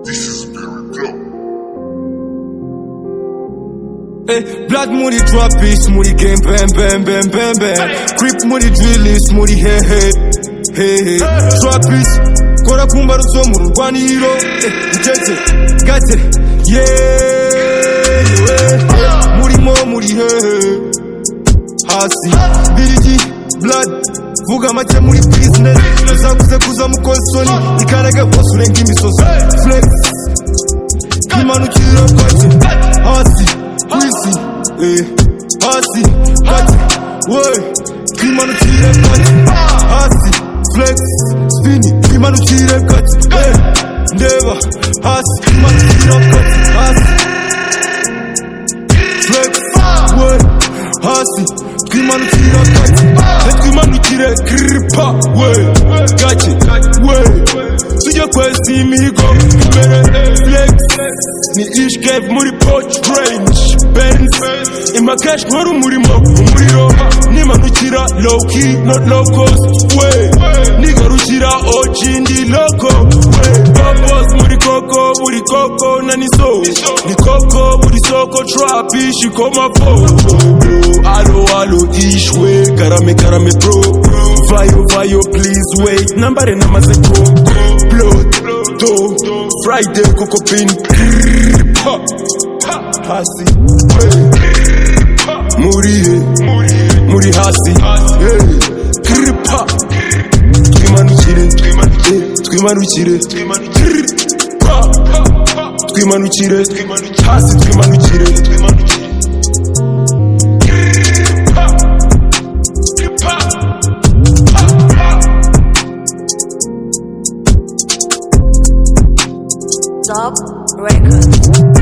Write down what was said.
This is Barry Club. Hey, black money drop it, smoothie game, bam, bam, bam, bam, bam. Creep money drill it, smoothie, hey, hey, hey, hey. Drop it, kora kumba ruzo mu rwaniro, eh, ujeze, gate, yeah, yeah. Murimo muri he, he. hasi, birigi, blood, vuga make muri business, uzakuze kuza mukonsoni, ikaraga bosure ng'imisozi, flex, imanukira kwati hasi kwisi eh hasi kwati we imanukire kwati hasi flex spin imanukire kwati eh ndeba hasi imanukira kwati hasi flex we hasi twimanukira kwati twimanukire kripa we gake we tujye kwesa imihigo imbere eh, flex ni ishkev muri poch range benz imakash nkora umurimo umuriro nimanukira low key not low cost we nigarukira og ndi loko we bobos muri koko buri koko na niso ni koko buri soko trap ishikoma po alo alo ishwe karame karame pro vayo vayo please wait nambare namaze ko blood do friday koko pin Ha, ha, hasi Ha, muri he muri hasi Hey, kripa twimanukire Eh, twimanukire Kripa, twimanukire hasi twimanukire Top Records.